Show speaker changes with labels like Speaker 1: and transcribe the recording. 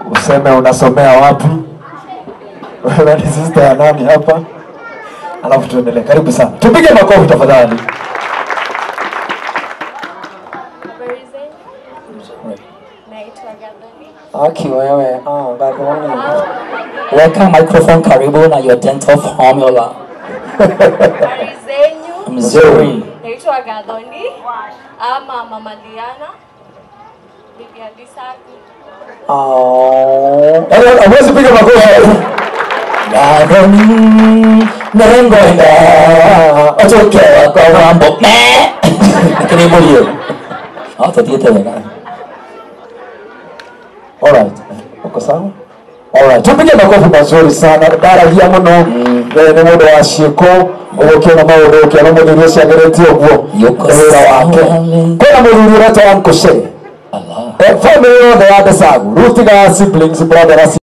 Speaker 1: useme unasomea wapi, wewe ni sister ya nani hapa, alafu tuendelee. Karibu sana, tupige makofi tafadhali.
Speaker 2: Habari zenu? Naitwa Gathoni.
Speaker 3: Okay, wewe. Ah, Gathoni. Weka microphone karibu na your dental formula.
Speaker 2: Habari zenyu?
Speaker 3: Mzuri.
Speaker 2: Naitwa Gathoni ama Mama Diana. Bibi Adisaku.
Speaker 3: Oh.
Speaker 1: Yaani, Hawezi piga makofi.
Speaker 3: Gathoni. Nengoenda. Ochokewa kwa mambo. Me. Karibu hiyo. Hata tiete wega.
Speaker 1: Alright. Uko sawa? Alright. Tupige makofi mazuri sana. Ndaragia muno. Eh, Nĩ mũndũ wa ciĩko ũgũkĩona maũndũ ũkĩona mũthuri ũcio ageretie ũguo
Speaker 3: Yuko
Speaker 1: nĩ wĩra wake
Speaker 3: sawa.
Speaker 1: kwĩna mũthuri ũretwo Uncle Shay
Speaker 3: Allah.
Speaker 1: Eh, family yothe ya Ndesagu rutiga siblings brother